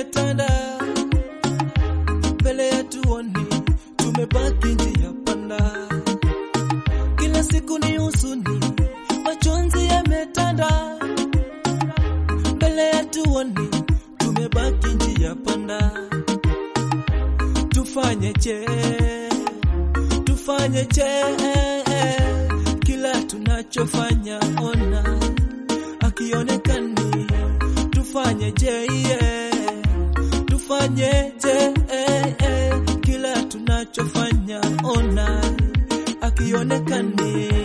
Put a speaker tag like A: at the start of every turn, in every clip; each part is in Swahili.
A: yametanda mbele yetu, oni tumebaki njia panda. Kila siku ni huzuni, majonzi yametanda mbele yetu, oni tumebaki njia panda. Tufanyeje? Tufanyeje? Kila tunachofanya ona akionekani, tufanyeje? Yeah. Tufanyeje? Kila tunachofanya ona akionekani.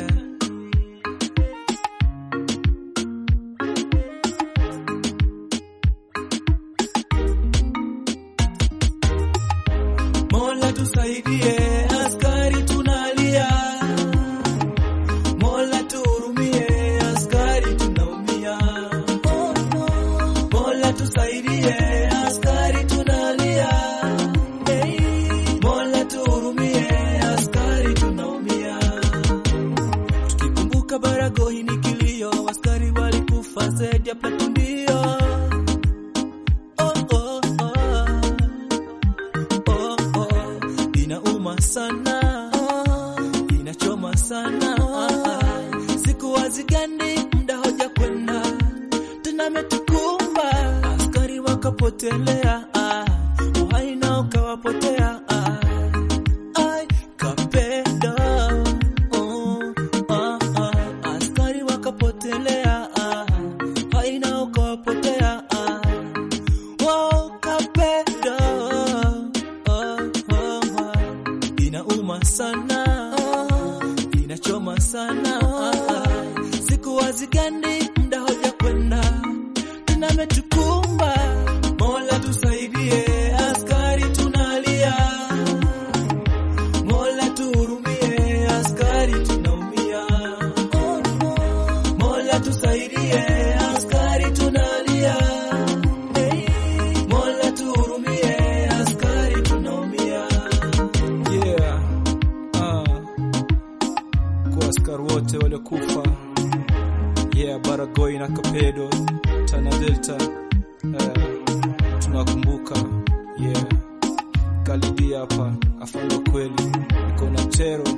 A: Mola tusaidie, askari tunalia. Mola tuhurumie, askari tunaumia. Mola tusaidie, askari tunalia. Mola tuhurumie, askari tunaumia. Tukikumbuka Baragohi ni kilio, askari walikufa zaidi ya platundio. Oh, oh, oh. Oh, oh, inauma sana, inachoma sana. Siku wazigani muda hoja kwenda tena, ametukumba askari wakapotelea, uhai nao ukawapotea. Ai, Kapedo, oh, ah, ah, askari wakapotelea, uhai nao ukawapotea. Wow, Kapedo, oh, oh, oh. Inauma sana, inachoma sana. Siku wazigandi muda hoja kwenda tena, ametukumba Mola tusaidie, askari tunalia. Mola tuhurumie, askari tunaumia. Mola tusaidie, askari tunalia. Mola tuhurumie, askari tunaumia. Yeah. Ah. Kwa askari wote waliokufa. Yeah, Baragoi na Kapedo, Tana Delta. Eh, tunakumbuka. Yeah. Kalidi hapa afando kweli. Niko na Tero